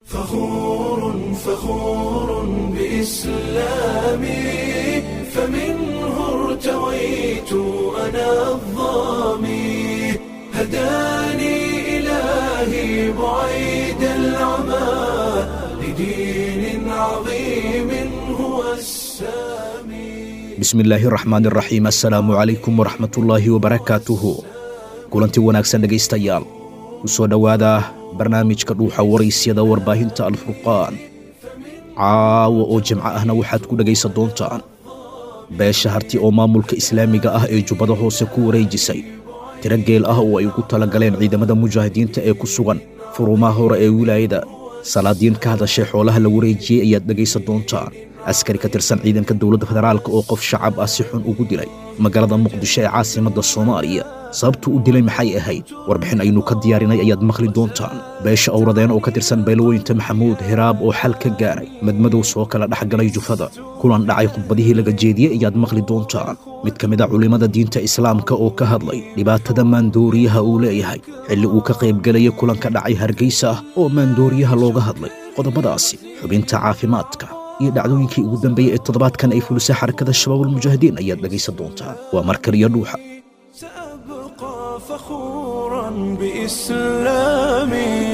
فخور فخور بإسلامي فمنه ارتويت أنا الظامي هداني إلهي بعيد العمى لدين عظيم هو السامي bismillaahi raxmaani raxiim assalaamu calaykum waraxmatullaahi wabarakaatuhu kulanti wanaagsan dhegaystayaal ku soo dhowaada barnaamijka dhuuxa waraysyada warbaahinta alfurqaan caawa oo jimco ahna waxaad ku dhegaysan doontaan beesha harti oo maamulka islaamiga ah ee jubbada hoose ku wareejisay tiro geel ah oo ay ugu talagaleen ciidamada mujaahidiinta ee ku sugan furumaha hore ee wilaayada salaadiin ka hadashay xoolaha la wareejiyey ayaad dhegaysan doontaan askari ka tirsan ciidanka dowladda federaalk oo qof shacab ah si xun ugu dilay magaalada muqdisho ee caasimadda soomaaliya sababtuu u dilay maxay ahayd warbixin aynu ka diyaarinay ayaad maqli doontaan beesha owradeen oo ka tirsan beelweynta maxamuud hiraab oo xal ka gaaray madmadow soo kala dhex galay jufada kulan dhacay khudbadihii laga jeediyey ayaad maqli doontaan mid ka mid a culimmada diinta islaamka oo ka hadlay dhibaatada maandooriyaha uu leeyahay xilli uu ka qaybgelayay kulanka dhacay hargeysa ah oo maandooriyaha looga hadlay qodobadaasi xubinta caafimaadka iyo dhacdooyinkii ugu dambeeyey ee toddobaadkan ay fulisay xarakada shabaabulmujaahidiin ayaad dhegaysan doontaan waa mar kaliya dhuuxa سأبقى فخورا بإسلامي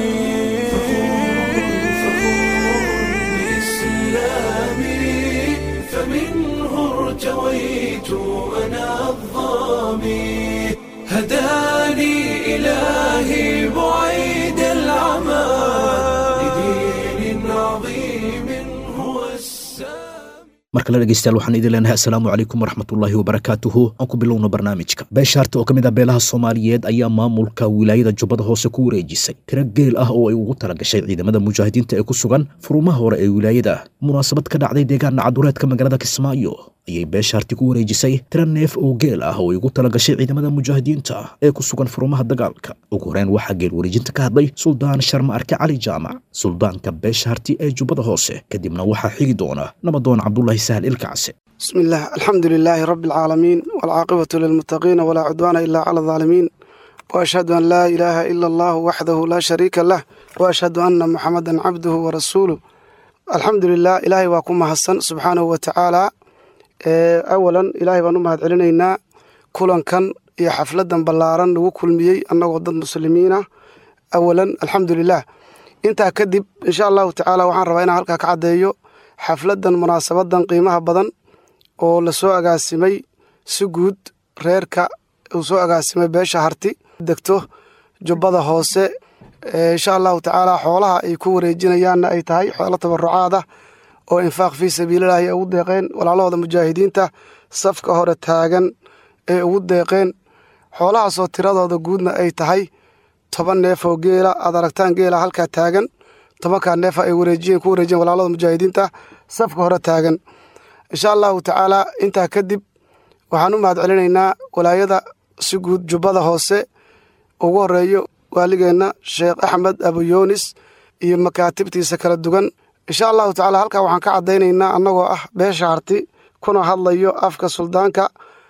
بإسلامي فمنه ارتويت أنا الظامي هداني إلهي بعيد العمى لدين عظيم هو السامي mar kale dhegaystayaal waxaan idin leenahay assalaamu calaykum waraxmatullaahi wabarakaatuhu aan ku bilowno barnaamijka beesha harta oo ka mid ah beelaha soomaaliyeed ayaa maamulka wilaayada jubbada hoose ku wareejisay tiro geel ah oo ay ugu talagashay ciidamada mujaahidiinta ee ku sugan furumaha hore ee wilaayada munaasabad ka dhacday deegaan nacadureedka magaalada kismaayo ayay beesha harti ku wareejisay tiro neef oo geel ah oo ay ugu talagashay ciidamada mujaahidiinta ee ku sugan furumaha dagaalka ugu horeen waxaa geel wareejinta ka hadlay suldaan sharma arke cali jaamac suldaanka beesha harti ee jubbada hoose kadibna waxaa xigi doona nabadoon cabdulaahi sahal ilkacse بسم الله الحمد لله رب العالمين والعاقبة للمتقين ولا عدوان إلا على الظالمين وأشهد أن لا إله إلا الله وحده لا شريك له وأشهد أن محمدا عبده ورسوله الحمد لله إلهي واكم حسن سبحانه وتعالى إيه، أولا إلهي بانو مهد علينا كلان كان يا حفلة بلاران لو كل ميي أنه ضد مسلمين أولا الحمد لله انت كدب إن شاء الله تعالى وحان ربينا هلكا كعديو حفلة مناسبة قيمها بدن oo lasoo agaasimay si guud reerka uu soo agaasimay beesha harti degto jubbada hoose insha allahu tacaala xoolaha ay ku wareejinayaanna ay tahay xoolo tabarucaad ah oo infaaq fii sabiililahi ay ugu deeqeen walaalahooda mujaahidiinta safka hore taagan ee ugu deeqeen xoolahaasoo tiradooda guudna ay tahay toban neef oo geela aad aragtaan geela halkaa taagan tobankaa neefa ay wareejiyeen ku wareejiyeen walaalahooda mujaahidiinta safka hore taagan insha allahu tacaala intaa kadib waxaan u mahad celinaynaa walaayada si guud jubbada hoose ugu horeeyo waaligeenna sheekh axmed abuyoonis iyo makaatibtiisa kala duwan insha allahu tacaala halkaa waxaan ka caddaynaynaa annagoo ah beesha harti kuna hadlayo afka suldaanka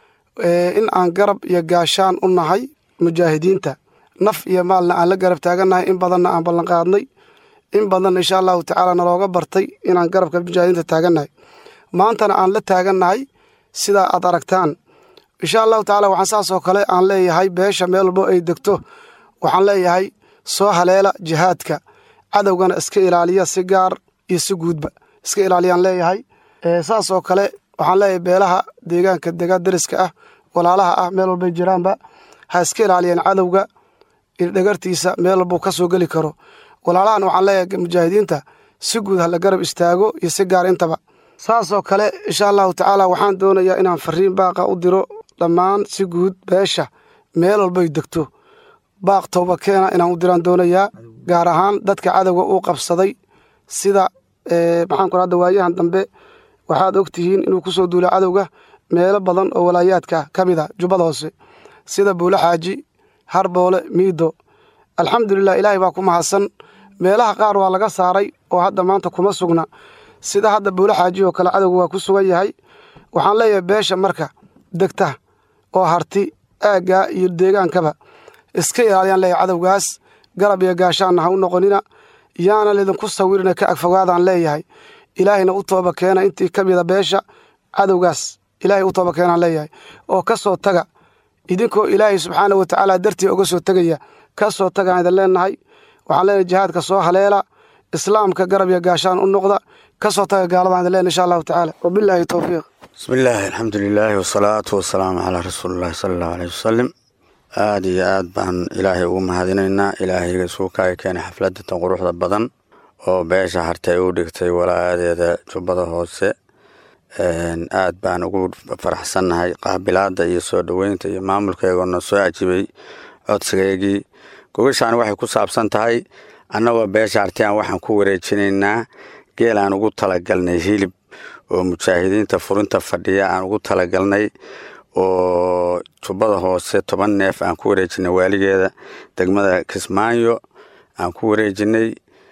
in aan garab iyo gaashaan u nahay mujaahidiinta naf iyo maalna aan la garab taagannahay in badanna aan ballanqaadnay in badanna insha allahu tacaala nalooga bartay inaan garabka mujaahidiinta taagannahay maantana aan la taagannahay sidaa aad aragtaan insha allahu tacaala waxaan saas oo kale aan leeyahay beesha meel walbo ay degto waxaan leeyahay soo haleela jihaadka cadowgana iska ilaaliya si gaar iyo si guudba iska ilaaliyaan leeyahay saas oo kale waxaan leeyahay beelaha deegaanka dega deriska ah walaalaha ah meel walbay jiraanba ha iska ilaaliyaan cadowga dhagartiisa meel walbuu ka soo geli karo walaalahan waxaan leeyahay mujaahidiinta si guud ha la garab istaago iyo si gaar intaba saasoo kale insha allahu tacaala waxaan doonayaa inaan fariin baaqa u diro dhammaan si guud beesha meel walbay degto baaq tooba keena inaan u diraan doonayaa gaar ahaan dadka cadowga uu qabsaday sida maxaan ku hadda waayahan dambe waxaad og tihiin inuu ku soo duulay cadowga meelo badan oo walaayaadka ka mid a jubbada hoose sida buulo xaaji harboole miido alxamdulilah ilaahay baa ku mahadsan meelaha qaar waa laga saaray oo hadda maanta kuma sugna sida hadda buulo xaaji oo kale cadowga waa ku sugan yahay waxaan leeyahay beesha marka degta oo harti aaggaa iyo deegaankaba iska ilaaliyaan leeyahay cadowgaas garab iyo gaashaanna ha u noqonina yaana lidinku sawirina ka agfogaadaan leeyahay ilaahayna u tooba keena intii ka mida beesha cadowgaas ilaahay u tooba keenaan leeyahay oo ka soo taga idinkoo ilaahay subxaana wa tacaala dartii oga soo tegaya ka soo tagaan idin leenahay waxaan leenahay jihaadka soo haleela islaamka garab iyo gaashaan u noqda ka soo taga gaaladan idin leenahay insha allahu tacaala wabilaahi towfiiq bismi illaahi alxamdu lilaahi wasalaatu wasalaamu calaa rasuulillahi sala allahu aleyh wasalam aada iyo aad baan ilaahay ugu mahadinaynaa ilaahayga suukaaga keenay xafladatan quruxda badan oo beesha hartay u dhigtay walaayadeeda jubbada hoose aad baan ugu faraxsannahay qaabilaada iyo soo dhoweynta iyo maamulkeegoona soo ajibay codsigeygii gogashaan waxay ku saabsan tahay annagoo beesha hartiyan waxaan ku wareejinaynaa geel aan ugu talagalnay hilib oo mujaahidiinta furinta fadhiya aan ugu talagalnay oo jubbada hoose toban neef aan ku wareejinay waaligeeda degmada kismaayo aan ku wareejinay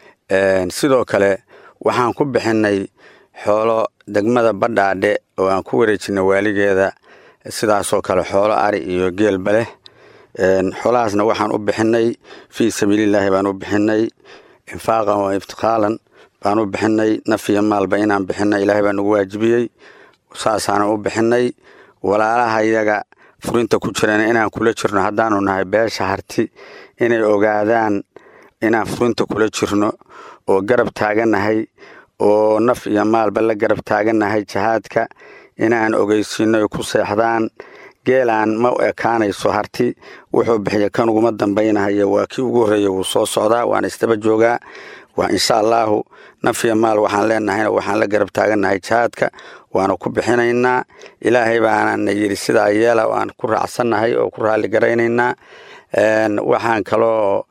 sidoo kale waxaan ku bixinay xoolo degmada badhaadhe oo aan ku wareejinay waaligeeda sidaasoo kale xoolo ari iyo geelba leh xoolahaasna waxaan u bixinay fii sabiilillaahi baan u bixinay infaaqan wa iftiqaalan baan u bixinay naf iyo maalba inaan bixinay ilaahay baa nagu waajibiyey saasaanan u bixinay walaalaha iyaga furinta ku jirana inaan kula jirno haddaanu nahay beesha harti inay ogaadaan inaan furinta kula jirno oo garab taagannahay oo naf iyo maalba la garab taagannahay jihaadka inaan ogeysiino ay ku seexdaan geelaan ma ekaanayso harti wuxuu bixiya kan uguma dambaynahayo waa kii ugu horreeya wuu soo socdaa waana isdaba joogaa waa insha allaahu naf iyo maal waxaan leenahayna waxaan la garab taagannahay jihaadka waana ku bixinaynaa ilaahay baanana yidhi sidaa yeela aan ku raacsannahay oo ku raalli garaynaynaa waxaan kaloo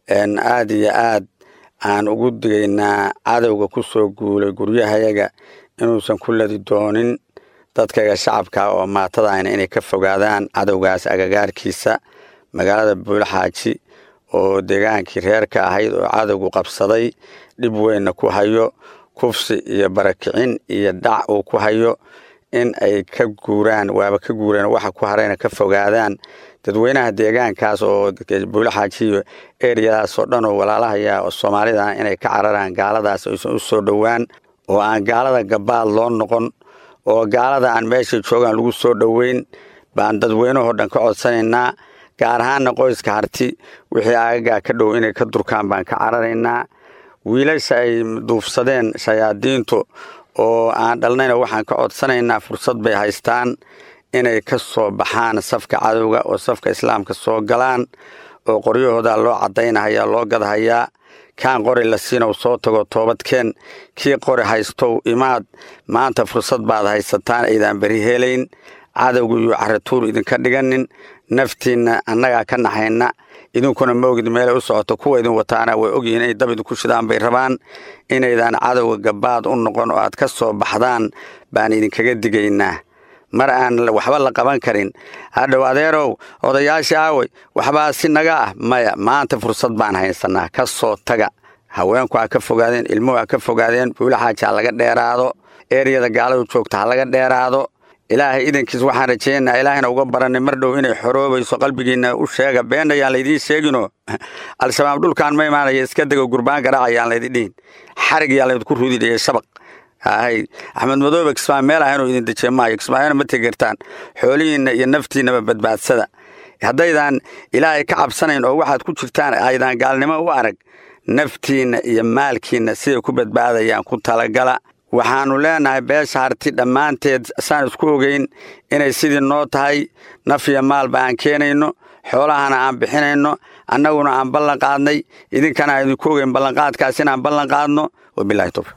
aad iyo aad aan ugu digaynaa cadowga ku soo guulay guryahayaga inuusan ku ladi doonin dadkaga shacabka oo maatadaana inay ka fogaadaan cadowgaas agagaarkiisa magaalada buulaxaaji oo deegaankii reerka ahayd oo cadowgu qabsaday dhib weynna ku hayo kufsi iyo barakicin iyo dhac uu ku hayo in ay ka guuraan waaba ka guureen waxa ku harayna ka fogaadaan dadweynaha deegaankaas oo buulaxaaji iyo eriyadaas oo dhan oo walaalahaya oo soomaalida inay ka cararaan gaaladaas aysan u soo dhowaan oo aan gaalada gabaad loo noqon oo gaalada aan meeshay joogaan lagu soo dhoweyn baan dadweynahoo dhan ka codsanaynaa gaar ahaanna qoyska harti wixii aagagaa ka dhow inay ka durkaan baan ka cararaynaa wiilasha ay duufsadeen shayaadiintu oo aan dhalnayna waxaan ka codsanaynaa fursad bay haystaan inay ka soo baxaan safka cadowga oo safka islaamka soo galaan oo qoryahooda loo caddaynahaya loo gadhayaa kaan qori la siinow soo tago toobadkeen kii qori haystow imaad maanta fursad baad haysataan aydaan beri helayn cadowgu iyo caratuur idinka dhiganin naftiinna annagaa ka naxayna idinkuna maogid meelay u socoto kuwa idin wataana way ogyihiin inay dab idinku shidaan bay rabaan inaydaan cadowga gabaad u noqon oo aad ka soo baxdaan baan idinkaga digaynaa mar aan waxba la qaban karin hadhow adeerow odayaashii aawey waxbaa si naga ah maya maanta fursad baan haysanaa ka soo taga haweenku ha ka fogaadeen ilmuhu ha ka fogaadeen buulaxaaji ha laga dheeraado eriyada gaaladu joogta ha laga dheeraado ilaahay idankiis waxaan rajeynaa ilaahayna uga baranay mar dhow inay xoroobayso qalbigiinna u sheega been ayaan laydiin sheegino al-shabaab dhulkaan ma imaanaya iska dego gurbaan garaac ayaan laydin dhihin xarig yaan laydinku rudidhiya shabaq hay axmed madoobe kismaayo meel ah inuu idin dejiye maayo kismaayona ma tegertaan xoolihiinna iyo naftiinnaba badbaadsada haddaydaan ilaahay ka cabsanayn oo waxaad ku jirtaan aydaan gaalnimo u arag naftiinna iyo maalkiinna siday ku badbaadayaan ku talagala waxaannu leenahay beesha harti dhammaanteed saan isku ogeyn inay sidii noo tahay naf iyo maalba aan keenayno xoolahana aan bixinayno annaguna aan ballan qaadnay idinkana aan idinku ogeyn ballanqaadkaas inaan ballan qaadno wabilahi towfiq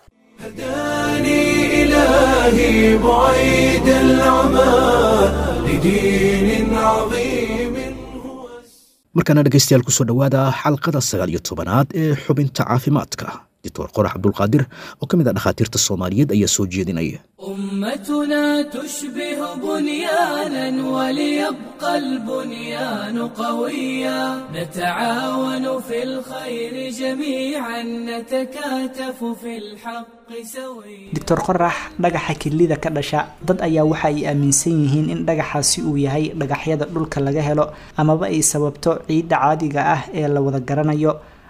هداني إلهي بعيد العمى لدين عظيم هو markaana dhegaystayaal kusoo dhowaada xalqada sagaal iyo tobanaad ee xubinta caafimaadka doctor qorax cabdulqaadir oo ka mid ah dhakhaatiirta soomaaliyeed ayaa soo jeedinaya أمتنا تشبه بنيانا وليبقى البنيان قويا نتعاون في الخير جميعا نتكاتف في الحق سويا doctor qorax dhagaxa kilida ka dhasha dad ayaa waxa ay aaminsan yihiin in dhagaxaasi uu yahay dhagaxyada dhulka laga helo amaba ay sababto ciidda caadiga ah ee la wada garanayo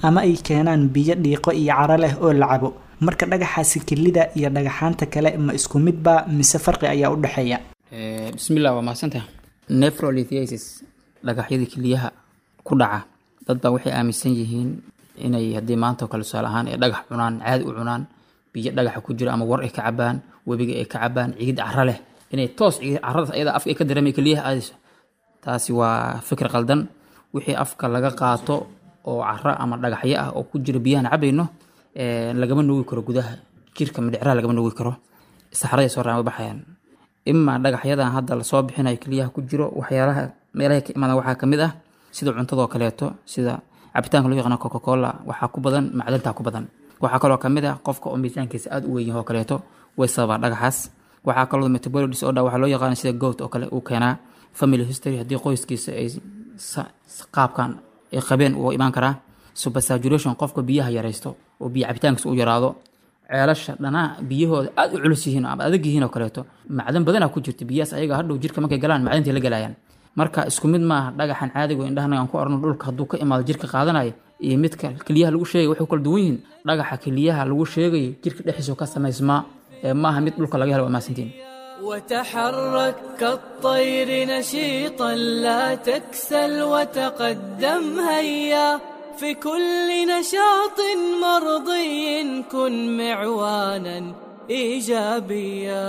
ama ay keenaan biyo dhiiqo iyo caro leh oo la cabo marka dhagaxaasi kelida iyo dhagaxaanta kale ma isku midba mise farqi ayaa u dhexeeya bismillah waa mahadsantaha nephrolithiasis dhagaxyadii keliyaha ku dhaca dad baa waxay aaminsan yihiin inay haddii maanta oo kale tusaale ahaan ay dhagax cunaan caadi u cunaan biyo dhagaxa ku jira ama war ay ka cabaan webiga ay ka cabaan ciid caro leh inay toos ciid caradaas ayada afka ay ka dareemay keliyaha aadayso taasi waa fikir qaldan wixii afka laga qaato oo caro ama dhagaxyo ah oo ku jira biyahan cabayno lagama nuugi karo gudaha jirka midhicraha lagama nuugi karo saxaraday soo raama baxayaan imaa dhagaxyadan hadda lasoo bixinayo keliyaha ku jiro waxyaalaha meelaha ka imaadaan waxaa kamid ah sida cuntadoo kaleeto sida cabitaanka loo yaqaano coca cola waxaa ku badan macdanta ku badan waxaa kaloo kamid ah qofka oo miisaankiisa aada u weyn yahay oo kaleeto way sababaa dhagaxaas waxaa kaloo metabolic disorder waxaa loo yaqaana sida goat oo kale uu keenaa family history haddii qoyskiisa ay qaabkan ay qabeen uu imaan karaa supersaturation qofka biyaha yaraysto oo biyo cabitaankiisa u yaraado ceelasha dhanaa biyahooda aada u culus yihiin ama adag yihiin oo kaleeto macdan badanaa ku jirta biyahaas ayaga hadhow jirka markay galaan macdantay la galayaan marka isku mid maaha dhagaxan caadiga indhahana aan ku arno dhulka hadduu ka imaado jirka qaadanaya iyo midka keliyaha lagu sheegay waxay kala duwan yihiin dhagaxa keliyaha lagu sheegayo jirka dhexdiisa ka samaysmaa ee maaha mid dhulka laga helo waa maasantiin وتحرك كالطير نشيطا لا تكسل وتقدم هيا في كل نشاط مرضي كن معوانا ايجابيا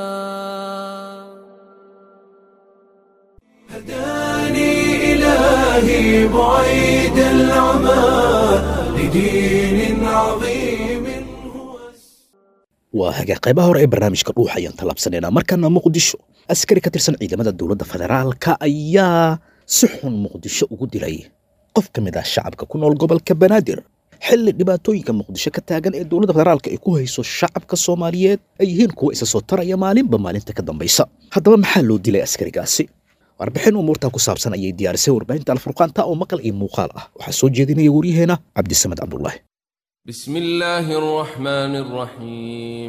هداني إلهي بعيد العمى لدين عظيم هو waa hagaa qaybaha hore ee barnaamijka dhuuxa ayaan tallaabsanaynaa markaana muqdisho askari ka tirsan ciidamada dowladda federaalka ayaa si xun muqdisho ugu dilay qof ka mid ah shacabka ku nool gobolka banaadir xilli dhibaatooyinka muqdisho ka taagan ee dowladda federaalka ay ku hayso shacabka soomaaliyeed ay yihiin kuwa isa soo taraya maalinba maalinta ka dambaysa haddaba maxaa loo dilay askarigaasi warbixin umuurtaa ku saabsan ayay diyaarisay warbaahinta alfurqaanta oo maqal iyo muuqaal ah waxaa soo jeedinaya waryaheena cabdisamed cabdulaahi بسم الله الرحمن الرحيم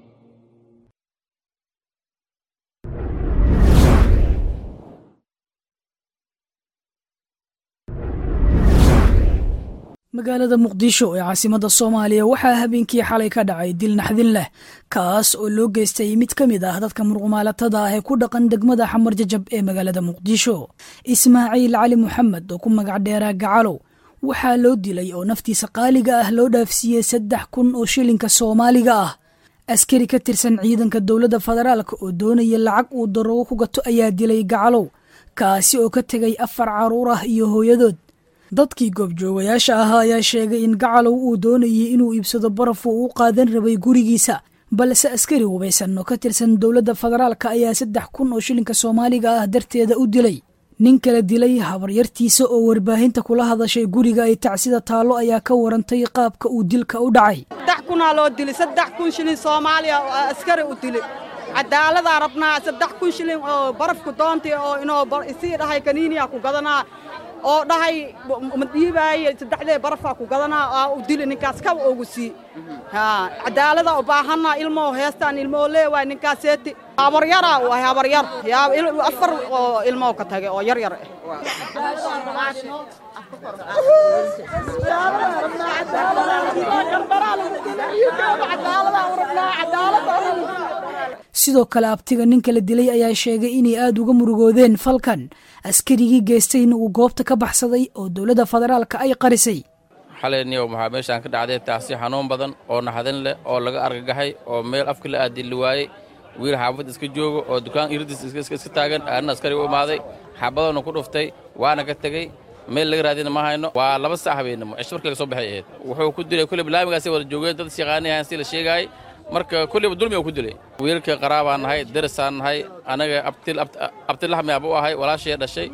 magaalada muqdisho ee caasimada soomaaliya waxaa habeenkii xalay ka dhacay dil naxdin leh kaas oo loo geystay mid ka mid ah dadka muruqmaalatada ah ee ku dhaqan degmada xamar jajab ee magaalada muqdisho ismaaciil cali moxamed oo ku magac dheeraa gacalow waxaa loo dilay oo naftiisa qaaliga ah loo dhaafsiiyey saddex kun oo shilinka soomaaliga ah askari ka tirsan ciidanka dowladda federaalk oo doonaya lacag uu daroogo ku gato ayaa dilay gacalow kaasi oo ka tegay afar caruur ah iyo hooyadood dadkii goobjoogayaasha ahaa ayaa sheegay in gacalow uu doonayay inuu iibsado baraf uu u qaadan rabay gurigiisa balse askari hubaysan oo ka tirsan dowladda federaalka ayaa saddex kun oo shilinka soomaaliga ah darteeda u dilay nin kala dilay habaryartiisa oo warbaahinta kula hadashay guriga ay tacsida taallo ayaa ka warantay qaabka uu dilka u dhacay saddex kunaa loo dilay saddex kun shilin soomaaliya oo askari u dilay cadaaladaa rabnaa saddex kun shilin oo barafku doontay oo inoo isii dhahay kaniiniya ku gadanaa oo dhahay ma dhiibaaye saddexdee barafaa ku gadanaa aa u dili ninkaas kaba ogu sii cadaalada u baahanaa ilmoo heestaan ilmoo leewaay ninkaaseeti habaryara u ahay habaryar yaa afar oo ilmoo ka tagay oo yar yar sidoo kale abtiga ninka la dilay ayaa sheegay inay aada uga murugoodeen falkan askarigii geystayna uu goobta ka baxsaday oo dowladda federaalka ay qarisay xalayniyow maxaa meeshaan ka dhacday taasi xanuun badan oo naxdin leh oo laga argagaxay oo meel afka la aadili waayey wiil xaafad iska joogo oo dukaan iridis iska taagan aanna askari u imaaday xabadoona ku dhuftay waana ka tegey meel laga raadina ma hayno waa laba sac habeenimo cisho markii laga soo baxay ahayd wuxuu ku dilay kulleyba laamigaasay wada joogeen dad shaqaaniyahan si la sheegaayay marka kulleyba dulmi uu ku dilay wiilka qaraabaan nahay derisaan nahay anaga abtilaxmi abu ahay walaashee dhashay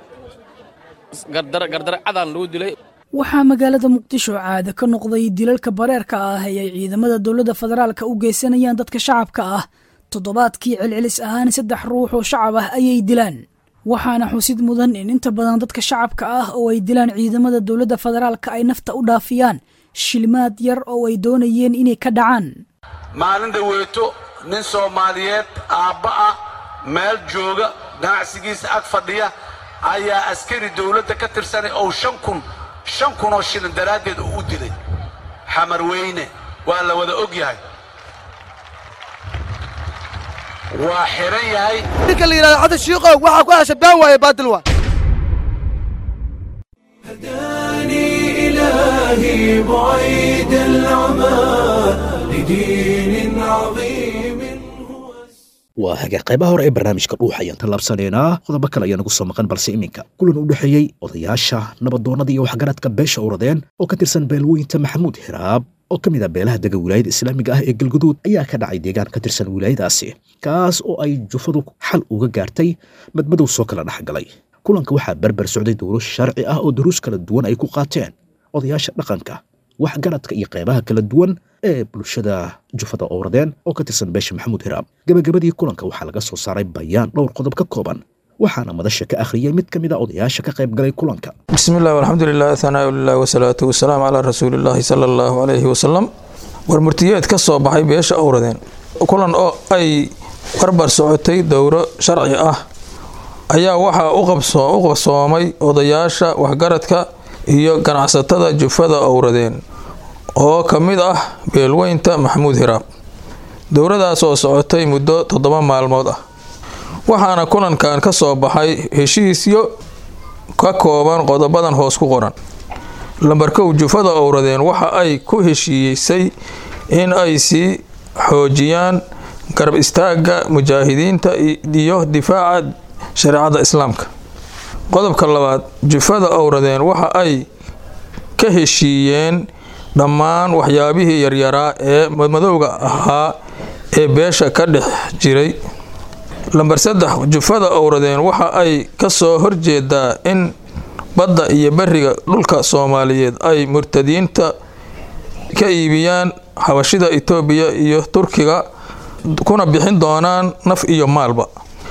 gardare cadaan lagu dilay waxaa magaalada muqdisho caada ka noqday dilalka bareerka ah ee ay ciidamada dowladda federaalka u geysanayaan dadka shacabka ah toddobaadkii celcelis ahaan saddex ruux oo shacab ah ayay dilaan waxaana xusid mudan in inta badan dadka shacabka ah oo ay dilaan ciidamada dowladda federaalka ay nafta u dhaafiyaan shilmaad yar oo ay doonayeen inay ka dhacaan maalin dhaweeto nin soomaaliyeed aabba ah meel jooga ganacsigiisa ag fadhiya ayaa askari dowladda ka tirsanay oo shan kun shan kunoo shilin daraaddeed uu u dilay xamar weyne waa la wada og yahay waa xiran yahay ninka la yidhahdo xasan shiikow waxaa ku hesha been waaye baadil waa إلهي بعيد العمى لدين عظيم waa hagaa qaybaha hore ee barnaamijka dhuuxa ayaan tallaabsanaynaa qodobo kale ayaa nagu soo maqan balse iminka kulan u dhexeeyey odayaasha nabadoonnada iyo waxgaradka beesha uradeen oo ka tirsan beelweynta maxamuud hiraab oo ka mid ah beelaha dega wilaayada islaamiga ah ee galguduud ayaa ka dhacay deegaan ka tirsan wilaayadaasi kaas oo ay jufadu xal uga gaartay madmadow soo kala dhexgalay kulanka waxaa berber socday dowlo sharci ah oo duruus kala duwan ay ku qaateen odayaasha dhaqanka waxgaradka iyo qaybaha kala duwan ee bulshada jufada owradeen oo ka tirsan beesha maxamuud hiraab gebagabadii kulanka waxaa laga soo saaray bayaan dhowr qodob ka kooban waxaana madasha ka akhriyey mid ka mid a odayaasha ka qayb galay kulanka بسم الله والحمد لله ثناء لله والصلاة والسلام على رسول الله صلى الله عليه وسلم warmurtiyeed ka soo baxay beesha owradeen kulan oo ay barbar socotay dowro sharci ah ayaa waxaa u qabso- u qabsoomay odayaasha waxgaradka iyo ganacsatada jufada owradeen oo ka mid ah beelweynta maxamuud hiraab dowradaas oo socotay muddo toddoba maalmood ah waxaana kulankan ka soo baxay heshiisyo ka kooban qodobadan hoos ku qoran lambarkow jufada owradeen waxa ay ku heshiisay in ay sii xoojiyaan garab istaagga mujaahidiinta iyo difaaca shareecada islaamka qodobka labaad jufada owradeen waxa ay ka heshiiyeen dhammaan waxyaabihii yaryaraa ee madmadowga ahaa ee beesha ka dhex jiray lambar saddex jufada owradeen waxa ay ka soo horjeedaa in badda iyo beriga dhulka soomaaliyeed ay murtadiinta ka iibiyaan xabashida itoobiya iyo turkiga kuna bixin doonaan naf iyo maalba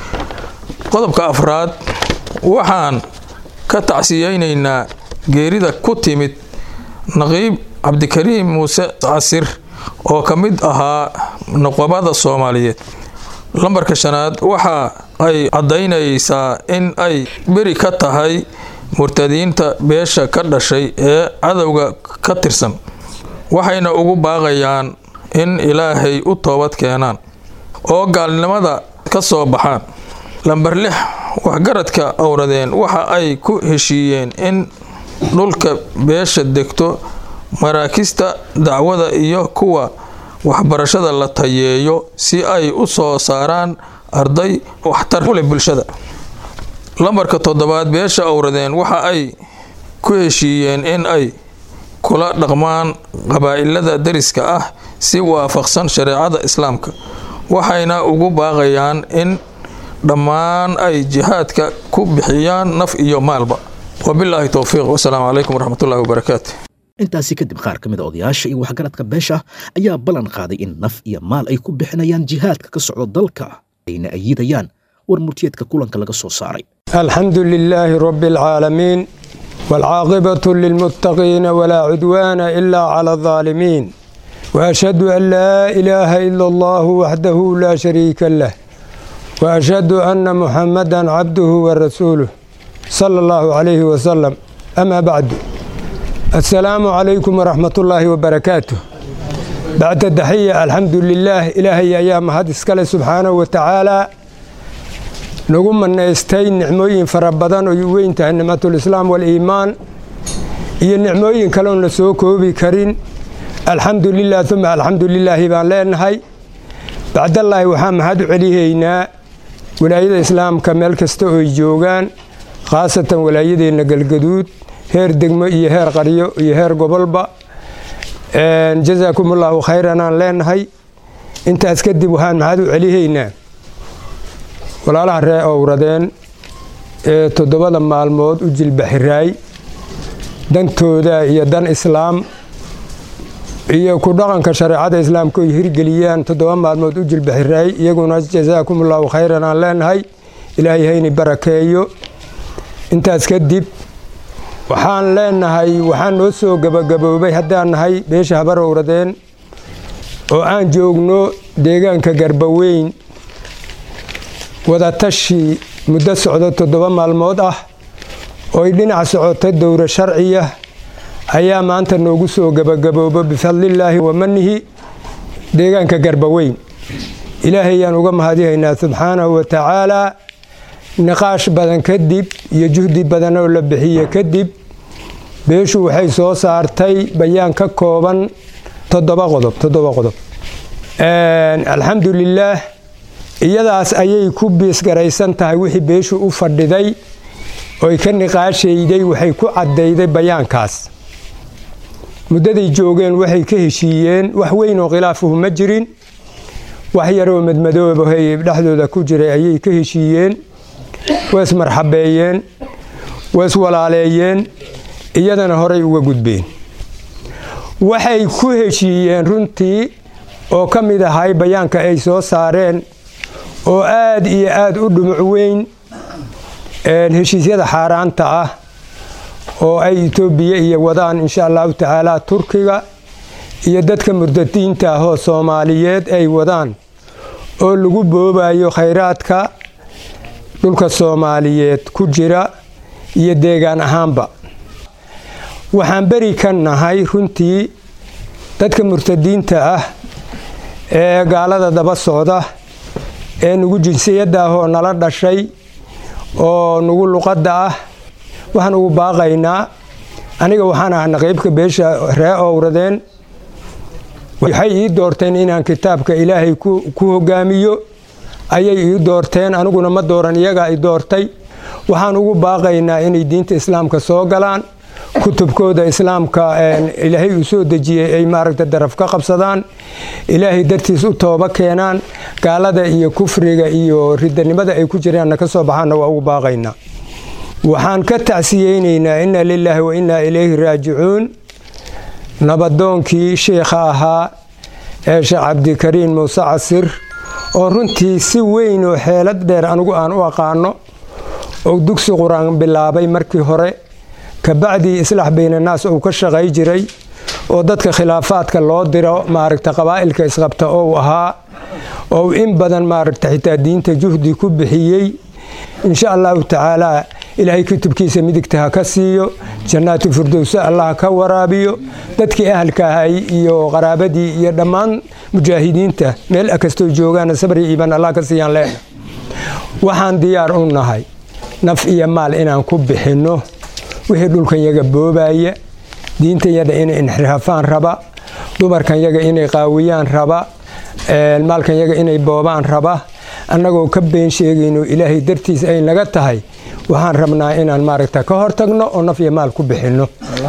qodobka afraad waxaan ka tacsiyeynaynaa geerida ku timid naqiib cabdikariim muuse casir oo ka mid ahaa nuqabada soomaaliyeed lambarka shanaad waxa ay caddaynaysaa in ay beri ka tahay murtadiinta beesha ka dhashay ee cadowga ka tirsan waxayna ugu baaqayaan in ilaahay u toobad keenaan oo gaalnimada ka soo baxaan lambar lix waxgaradka owradeen waxa ay ku heshiiyeen in dhulka beesha degto maraakista dacwada iyo kuwa waxbarashada la tayeeyo si ay u soo saaraan arday waxtar u leh bulshada lambarka toddobaad beesha owradeen waxa ay ku heshiiyeen in ay kula dhaqmaan qabaa'ilada dariska ah si waafaqsan shareecada islaamka waxayna ugu baaqayaan in dhammaan ay jihaadka ku bixiyaan naf iyo maalba wabilaahi towfiiq wasalaamu calaykum waraxmatullahi wabarakaatu intaasi kadib qaar ka mid a odayaasha iyo waxgaradka beesha ayaa ballan qaaday in naf iyo maal ay ku bixinayaan jihaadka ka socda dalka ayna ayidayaan war murtiyeedka kulanka laga soo saaray الحمد لله رب العالمين والعاقبة للمتقين ولا عدوان إلا على الظالمين وأشهد أن لا إله إلا الله وحده لا شريك له وأشهد أن محمدا عبده ورسوله صلى الله عليه وسلم أما بعد السلام عليكم ورحمة الله وبركاته بعد التحية الحمد لله إلهي أيام هذا سبحانه وتعالى nagu manaystay nicmooyin fara badan oo u weyn tahay nicmatulislaam waliimaan iyo nicmooyin kale oon la soo koobi karin alxamdu lilah uma alxamdu lilaahi baan leenahay bacdallaahi waxaan mahad u celihaynaa walaayada islaamka meel kasta ooy joogaan khaasatan walaayadeenna galgaduud heer degmo iyo heer qaryo iyo heer gobolba jasaakum allaahu khayran aan leenahay intaas kadib waxaan mahad u celihaynaa walaalaha ree owradeen ee toddobada maalmood u jilbaxiraay dantooda iyo dan islaam iyo ku dhaqanka shareecada islaamka oy hirgeliyaan toddoba maalmood u jilbaxiraay iyaguna jasaakum allaahu khayran aan leenahay ilaahay hayni barakeeyo intaas kadib waxaan leenahay waxaan noo soo gabagaboobay haddaan nahay beesha habar owradeen oo aan joogno deegaanka garbaweyn wadatashi muddo socdo toddoba maalmood ah ooy dhinac socota dowro sharciya ayaa maanta noogu soo gebagaboobo bifadlillaahi wa manihi deegaanka garbaweyn ilaahay ayaan uga mahadihaynaa subxaanahu wa tacaalaa niqaash badan kadib iyo juhdi badan oo la bixiye kadib beeshu waxay soo saartay bayaan ka kooban toddoba qodob toddoba qodob alxamdulilaah iyadaas ayay ku biisgaraysan tahay wixii beeshu u fadhiday oy ka niqaashayday waxay ku caddayday bayaankaas muddaday joogeen waxay ka heshiiyeen wax weyn oo khilaafuhu ma jirin wax yaroo madmadoobahay dhexdooda ku jiray ayay ka heshiiyeen waa ismarxabeeyeen waa iswalaaleeyeen iyadana horay uga gudbeen waxay ku heshiiyeen runtii oo ka mid ahay bayaanka ay soo saareen oo aad iyo aad u dhumuc weyn heshiisyada xaaraanta ah oo ay etoobiya iyo wadaan insha allahu tacaala turkiga iyo dadka murdadiinta ah oo soomaaliyeed ay wadaan oo lagu boobayo khayraadka dhulka soomaaliyeed ku jira iyo deegaan ahaanba waxaan beri ka nahay runtii dadka murtadiinta ah ee gaalada daba socda ee nugu jinsiyadda ah oo nala dhashay oo nugu luqadda ah waxaan ugu baaqaynaa aniga waxaan ah naqiibka beesha ree owradeen waxay ii doorteen inaan kitaabka ilaahay ku hogaamiyo ayay ii doorteen aniguna ma dooran iyagaa i doortay waxaan ugu baaqaynaa inay diinta islaamka soo galaan kutubkooda islaamka ilaahay uu soo dejiyey ay maaragta daraf ka qabsadaan ilaahay dartiis u tooba keenaan gaalada iyo kufriga iyo ridanimada ay ku jiraanna ka soo baxaanna waa ugu baaqaynaa waxaan ka tacsiyeynaynaa inna lilaahi wa innaa ilayhi raajicuun nabadoonkii sheikha ahaa ee sheekh cabdikariin muuse casir oo runtii si weyn oo xeelad dheer anigu aan u aqaano oo dugsi qur-aan bilaabay markii hore kabacdii islaax baynanaas uu ka shaqay jiray oo dadka khilaafaadka loo diro maaragta qabaa'ilka isqabta ou ahaa oo in badan maaragta xitaa diinta juhdi ku bixiyey insha allahu tacaalaa ilaahay kutubkiisa midigta ha ka siiyo jannaatu firdowsa allah ka waraabiyo dadkii ahalka ahay iyo qaraabadii iyo dhammaan mujaahidiinta meel kastoo joogaana sabri iiban allah ka siiyaan leena waxaan diyaar u nahay naf iyo maal inaan ku bixinno wixii dhulkan yaga boobaya diintan yaga inay inxiraafaan raba dumarkan yaga inay qaawiyaan raba maalkan yaga inay boobaan raba annagoo ka been sheegayno ilaahay dartiis ay naga tahay waxaan rabnaa inaan maaragta ka hortagno oo naf iyo maal ku bixinno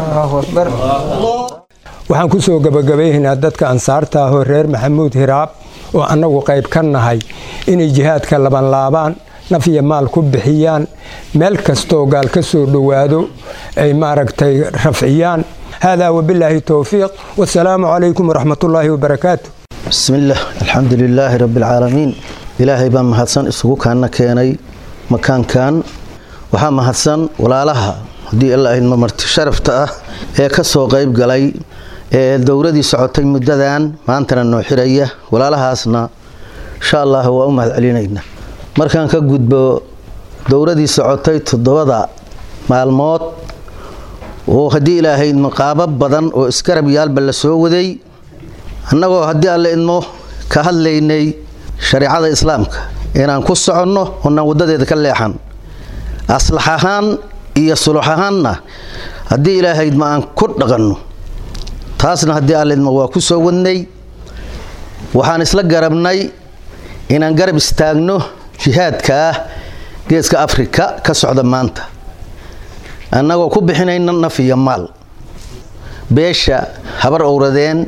waxaan ku soo gabagabaynaynaa dadka ansaarta ahoo reer maxamuud hiraab oo annagu qayb ka nahay inay jihaadka labanlaabaan naf iyo maal ku bixiyaan meel kastoo gaal ka soo dhowaado ay maaragtay rafciyaan haadaa wabilaahi towfiiq wasalaamu calaykum waraxmatullaahi wabarakaatu bismillaah alxamdu lilaahi rabbialcaalamiin ilaahay baa mahadsan isugu kaana keenay makaankan waxaa mahadsan walaalaha haddii alla idma marti sharafta ah ee ka soo qayb galay ee dowladii socotay muddadan maantana noo xiraya walaalahaasna insha allah waa u mahad celinayna markaan ka gudbo dowladii socotay toddobada maalmood oo haddii ilaahay idmo qaabo badan oo iskarab yaalba la soo waday annagoo haddii alle idmo ka hadlaynay shareecada islaamka inaan ku soconno oonaan waddadeeda ka leexan aslax ahaan iyo sulux ahaanna haddii ilaahay idmo aan ku dhaqanno taasna haddii alle idmo waa ku soo wadnay waxaan isla garabnay inaan garab istaagno jihaadka ah geeska afrika ka socda maanta annagoo ku bixinayna naf iyo maal beesha habar owradeen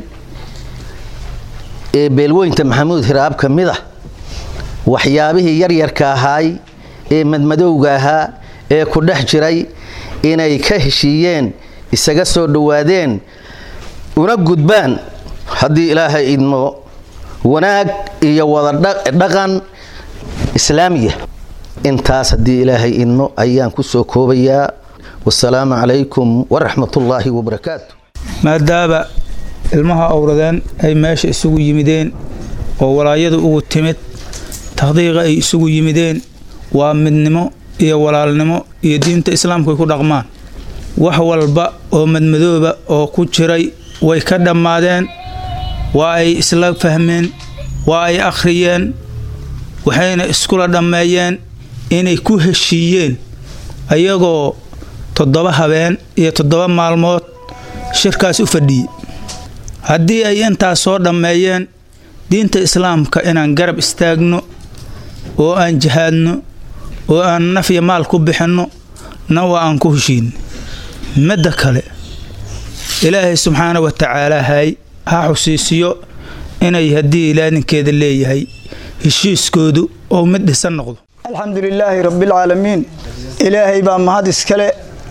ee beelweynta maxamuud hiraab ka mid ah waxyaabihii yaryarka ahaay ee madmadowga ahaa ee ku dhex jiray inay ka heshiiyeen isaga soo dhowaadeen una gudbaan haddii ilaahay idmo wanaag iyo wada dhaqan islaamiya intaas haddii ilaahay idmo ayaan ku soo koobayaa wasalaamu calaykum waraxmatullaahi wabarakaatu maadaaba ilmaha owradeen ay meesha isugu yimideen oo walaayadu ugu timid takhdiiqa ay isugu yimideen waa midnimo iyo walaalnimo iyo diinta islaamka ay ku dhaqmaan wax walba oo madmadooba oo ku jiray way ka dhammaadeen waa ay isla fahmeen waa ay akhriyeen waxayna iskula dhammeeyeen inay ku heshiiyeen ayagoo toddoba habeen iyo toddoba maalmood shirkaas u fadhiyey haddii ay intaas soo dhammeeyeen diinta islaamka inaan garab istaagno oo aan jihaadno oo aan nafya maal ku bixinno na waa aan ku heshiinno midda kale ilaahay subxaana wa tacaala hay ha xusiisiyo inay haddii ilaadinkeeda leeyahay heshiiskoodu oo mid dhisan noqdo alxamdu lilaahi rabbialcaalamiin ilaahay baa mahad iskale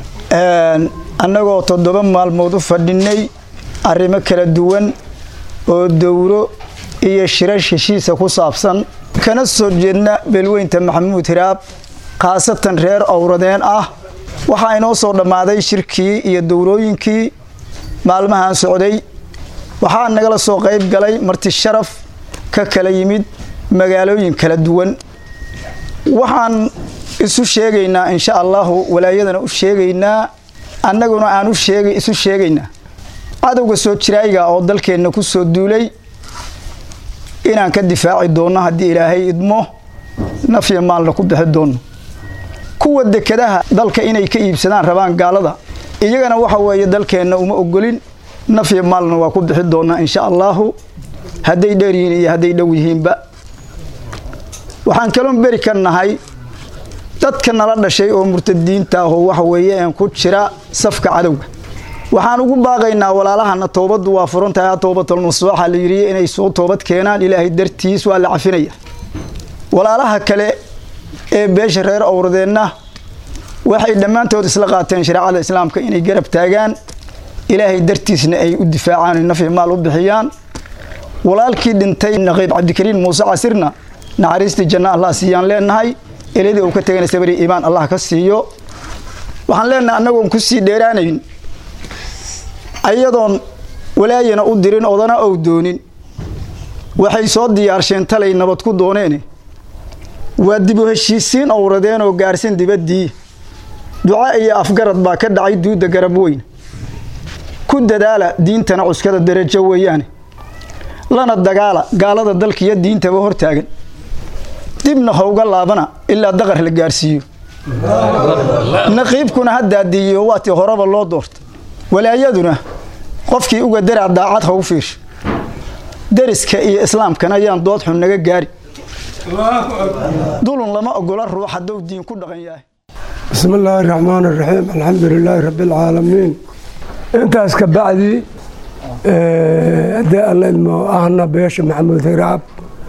annagoo toddoba maalmood u fadhinnay arrimo kala duwan oo dowro iyo shirash heshiisa ku saabsan kana soo jeedna beelweynta maxamuud hiraab khaasatan reer owradeen ah waxaa inoo soo dhammaaday shirkii iyo dowrooyinkii maalmahan socday waxaa nagala soo qayb galay marti sharaf ka kala yimid magaalooyin kala duwan waxaan isu sheegaynaa insha allahu walaayadana u sheegaynaa annaguna aan u sheegay isu sheegaynaa cadowga soo jiraayiga oo dalkeenna ku soo duulay inaan ka difaaci doonno haddii ilaahay idmo nafya maalna ku bixi doonno kuwa dekadaha dalka inay ka iibsadaan rabaan gaalada iyagana waxa weeye dalkeenna uma ogolin nafya maalna waa ku bixi doonnaa insha allahu hadday dheer yihiin iyo hadday dhow yihiinba waxaan kaloon beri ka nahay dadka nala dhashay oo murtadiinta ahoo waxa weeye een ku jira safka cadowga waxaan ugu baaqaynaa walaalahana toobaddu waa furan tahay toobatalnusooxa la yidhi inay soo toobad keenaan ilaahay dartiis waa la cafinaya walaalaha kale ee beesha reer owradeenna waxay dhammaantood isla qaateen shareecada islaamka inay garab taagaan ilaahay dartiisna ay u difaacaan nafyi maal u bixiyaan walaalkii dhintay naqiib cabdikariin muuse casirna naxariistii janno allah siiyaan leenahay eladii uu ka tegana sabri iimaan allah ka siiyo waxaan leenahay annagoon ku sii dheeraanayn ayadoon walaayana u dirin odana ou doonin waxay soo diyaarsheen talay nabad ku dooneene waa dibu heshiisiin owradeen oo gaarsan dibaddii duca iyo afgarad baa ka dhacay duudda garab weyn ku dadaala diintana cuskada darajo weeyaane lana dagaala gaalada dalkiiyo diintaba hortaagan dibna howga laabana ilaa daqar la gaarsiiyo naqiibkuna ha daadiiyo waatii horeba loo doorta walaayaduna qofkii uga daraa daacad ha u fiirsho deriska iyo islaamkana ayaan dood xun naga gaari dulun lama ogola ruux hadduu diin ku dhaqan yahay bismi illaahi raxmaan iraxiim alxamdu lilaahi rabbi alcaalamiin intaas ka bacdi haddii alla idmo ahna beesha maxamuud hiraab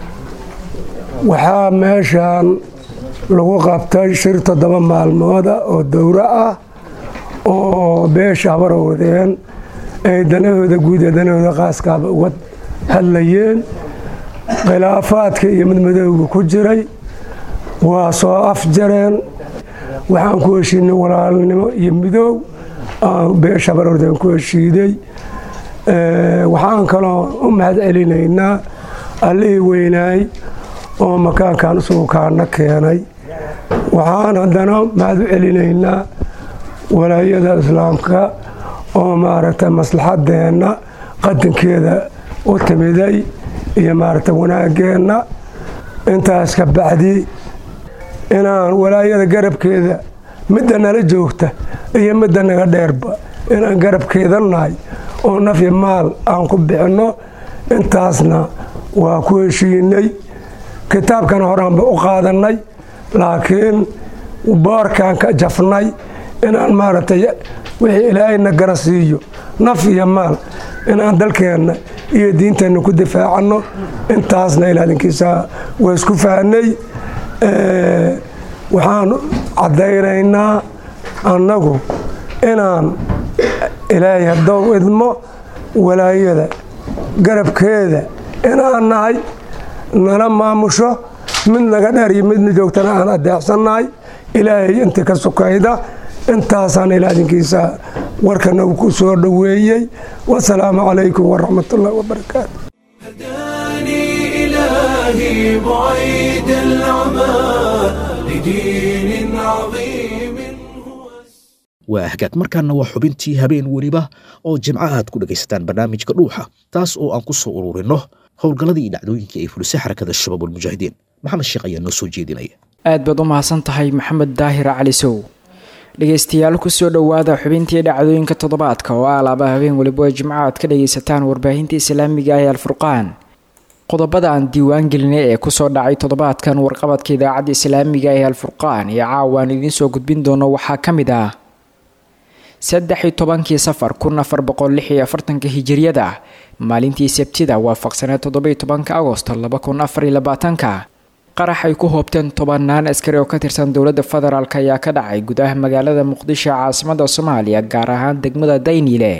waxaa meeshan lagu qabtay shir toddoba maalmooda oo dowro ah oo beesha habarowdeen ay danahooda guud ee danahooda qaaskaaba uga hadlayeen khilaafaadka iyo midmadowga ku jiray waa soo afjareen waxaan ku heshiinay walaalnimo iyo midoob aan beesha habarowdeen ku heshiiday waxaan kaloo u mahad celinaynaa allihii weynaay oo makaankan usugukaana keenay waxaan haddana mahad u celinaynaa walaayada islaamka oo maaragtay maslaxadeenna qadankeeda u timiday iyo maaragtay wanaageenna intaas ka bacdi inaan walaayada garabkeeda midda nala joogta iyo midda naga dheerba inaan garabkeeda nahay oo nafyi maal aan ku bixinno intaasna waa ku heshiinay kitaabkan horaanba u qaadannay laakiin boorkaan ka jafnay inaan maaragtay wixii ilaahayna gara siiyo naf iyo maal inaan dalkeenna iyo diinteenna ku difaacanno intaasna ilaalinkiisa waa isku fahnay waxaan caddaynaynaa annagu inaan ilaahay haddou idmo walaayada garabkeeda inaan nahay nala maamusho mid naga dheer iyo midna joogtana aan adeecsannahay ilaahay inta ka sukayda intaasaan ilaadinkiisa warkana uu ku soo dhoweeyey wasalaamu calaykum waraxmatullahi wabarakaatu إلهي بعيد العمى لدين عظيم waa hagaag markaana waa xubintii habeen weliba oo jimco aad ku dhegaysataan barnaamijka dhuuxa taas oo aan ku soo ururinno howlgalladii iyo dhacdooyinkii ay fulisay xarakada shabaab walmujaahidiin maxamed sheekh ayaa noo soo jeedinaya aad baad u mahadsan tahay maxamed daahir cali sow dhegaystayaal kusoo dhowaada xubintii dhacdooyinka toddobaadka oo ah laaba habeen weliba oo jimco aad ka dhagaysataan warbaahinta islaamiga ah ee alfurqaan qodobada aan diiwaan gelinay ee kusoo dhacay toddobaadkan warqabadka idaacadda islaamiga ee alfurqaan iyo caawa aan idiin soo gudbin doono waxaa ka mid ah saddex iyo tobankii safar kun afar boqol lix iyo afartanka hijiriyada maalintii sabtida waafaqsaneed toddobiyo tobanka agosto laba kun afar iyo labaatanka qarax ay ku hoobteen tobanaan askari oo ka tirsan dowladda federaalk ayaa ka dhacay gudaha magaalada muqdisho caasimada soomaaliya gaar ahaan degmada dayniile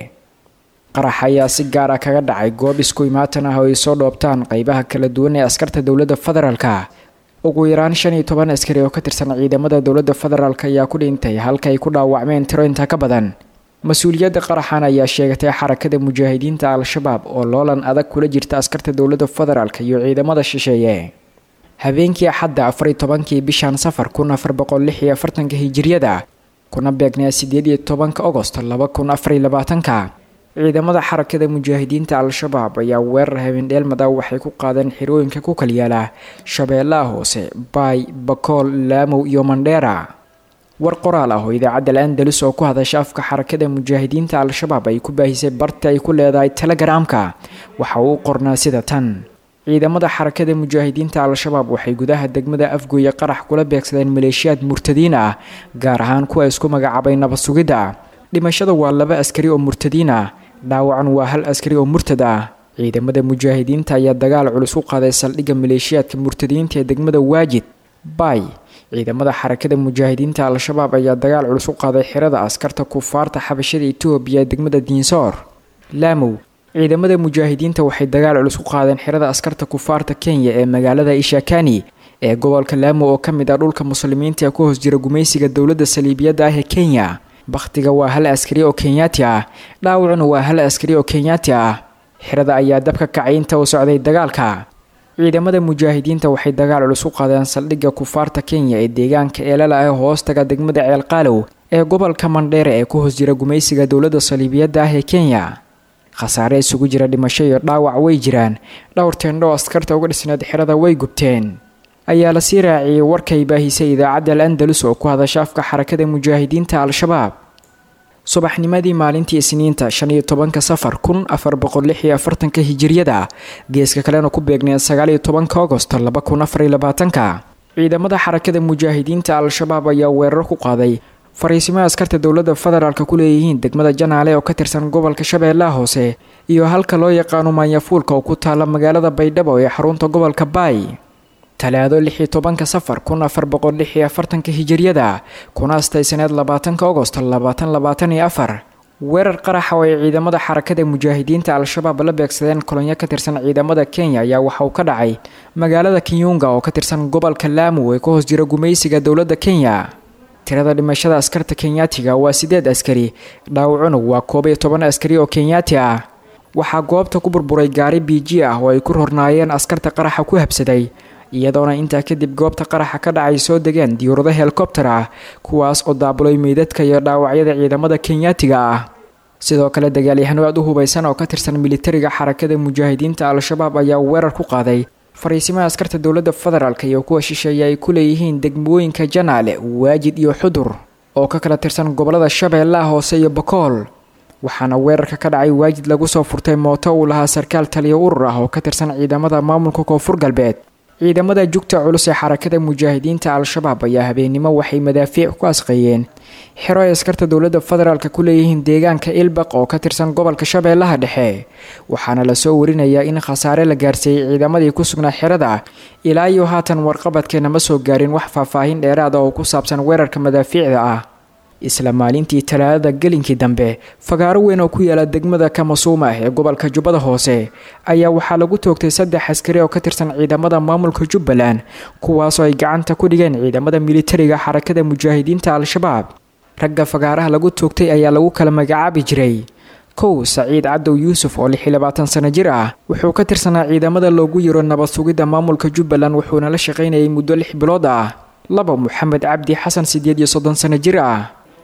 qarax ayaa si gaara kaga dhacay goob isku imaatan ah oo ay soo dhoobtaan qeybaha kala duwan ee askarta dowladda federaalka ugu yaraan shan iyo toban askari oo ka tirsan ciidamada dowladda federaalk ayaa ku dhintay halka ay ku dhaawacmeen tiro inta ka badan mas-uuliyadda qaraxan ayaa sheegatay xarakada mujaahidiinta al-shabaab oo loolan adag kula jirta askarta dowladda federaalk iyo ciidamada shisheeye habeenkii axadda afariyo tobankii bishan safar kun afar boqol lix iyo afartanka hijiriyada kuna beegnaa sideed iyo tobanka agosto laba kun afar iyo labaatanka ciidamada xarakada mujaahidiinta al-shabaab ayaa weerar habeendheelmada waxay ku qaadeen xirooyinka ku kalyaala shabeellaha hoose baay bakool laamow iyo mandheera war qoraal ah oo idaacadda al-andalus oo ku hadasha afka xarakada mujaahidiinta al-shabaab ay ku baahisay barta ay ku leedahay telegaraamka waxa uu qornaa sida tan ciidamada xarakada mujaahidiinta al-shabaab waxay gudaha degmada afgooye qarax kula beegsadeen maleeshiyaad murtadiin ah gaar ahaan kuwa isku magacaabay nabad sugidda dhimashada waa laba askari oo murtadiin ah dhaawacan waa hal askari oo murtad ah ciidamada mujaahidiinta ayaa dagaal culus u qaaday saldhigga maleeshiyaadka murtadiinta ee degmada waajid baay ciidamada xarakada mujaahidiinta al-shabaab ayaa dagaal culus u qaaday xirada askarta kufaarta xabashada etoobiya ee degmada diinsoor laamow ciidamada mujaahidiinta waxay dagaal culus u qaadeen xirada askarta kufaarta kenya ee magaalada ishakani ee gobolka laamo oo ka mid ah dhulka muslimiinta ee ku hoos jira gumaysiga dowladda saliibiyadda ah ee kenya bakhtiga waa hal askari oo kenyaati ah dhaawacuna waa hal askari oo kenyaati ah xirada ayaa dabka kacay inta uu socday dagaalka ciidamada mujaahidiinta waxay dagaal culus u qaadeen saldhigga kufaarta kenya ee deegaanka eelala ah hoostaga degmada ceelqaalow ee gobolka mandheere ee ku hoos jira gumaysiga dowladda saliibiyadda ah ee kenya khasaare isugu jira dhimasho iyo dhaawac way jiraan dhowr teendho askarta uga dhisneed xirada way gubteen ayaa lasii raaciyey warkay baahisay idaacadda al andalus oo ku hadasha afka xarakada mujaahidiinta al-shabaab subaxnimadii maalintii isniinta shan iyo tobanka safar kun afar boqol lix iyo afartanka hijiriyada geeska kalena ku beegneed sagaal iyo tobanka agosto laba kun afar iyo labaatanka ciidamada xarakada mujaahidiinta al-shabaab ayaa weerar ku qaaday fariisimaha askarta dowladda federaalk ku leeyihiin degmada janaale oo ka tirsan gobolka shabeellaha hoose iyo halka loo yaqaano maanyafuulka oo ku taala magaalada baydhabo ee xarunta gobolka baay talaado lix iyo tobanka safar kun afar boqol lix iyo afartanka hijiriyada kuna astaysaneed labaatanka agosto labaatan labaatan iyo afar weerar qaraxa oo ay ciidamada xarakada mujaahidiinta al-shabaab la beegsadeen kolonyo ka tirsan ciidamada kenya ayaa waxa uu ka dhacay magaalada kenyunga oo ka tirsan gobolka laamu ee ka hoos jira gumaysiga dowladda kenya tirada dhimashada askarta kenyaatiga waa sideed askari dhaawacuna waa koob iyo toban askari oo kenyaati ah waxaa goobta ku burburay gaari biiji ah oo ay ku rornaayeen askarta qaraxa ku habsaday iyadoona intaa kadib goobta qaraxa ka dhacay soo degeen diyuurado helikobter ah kuwaas oo daabulay meydadka iyo dhaawacyada ciidamada kenyaatiga ah sidoo kale dagaalyahano aad u hubaysan oo ka tirsan militariga xarakada mujaahidiinta al-shabaab ayaa weerar ku qaaday fariisimaha askarta dowladda federaalk iyo kuwa shisheeye ay ku leeyihiin degmooyinka janaale waajid iyo xudur oo ka kala tirsan gobolada shabeellaha hoose iyo bakool waxaana weerarka ka dhacay waajid lagu soo furtay mooto uu lahaa sarkaal taliya urur ah oo ka tirsan ciidamada maamulka koonfur galbeed ciidamada jugta culus ee xarakada mujaahidiinta al-shabaab ayaa habeennimo waxay madaafiic ku asqeeyeen xero ay askarta dowladda federaalk ku leeyihiin deegaanka ilbaq oo ka tirsan gobolka shabeellaha dhexe waxaana lasoo warinayaa in khasaare la gaarsiiyey ciidamadii ku sugnaa xerada ilaa iyo haatan warqabadkeena ma soo gaarin wax faahfaahin dheeraada oo ku saabsan weerarka madaafiicda ah isla maalintii talaadada gelinkii dambe fagaaro weyn oo ku yaala degmada kamasuuma ee gobolka jubbada hoose ayaa waxaa lagu toogtay saddex askari oo ka tirsan ciidamada maamulka jubbaland kuwaasoo ay gacanta ku dhigeen ciidamada militariga xarakada mujaahidiinta al-shabaab ragga fagaaraha lagu toogtay ayaa lagu kala magacaabi jiray kow saciid cadow yuusuf oo lix iyo labaatan sano jir ah wuxuu ka tirsanaa ciidamada loogu yiro nabad sugidda maamulka jubbaland wuxuuna la shaqaynayay muddo lix bilood ah laba moxamed cabdi xasan sideed iyo soddon sano jir ah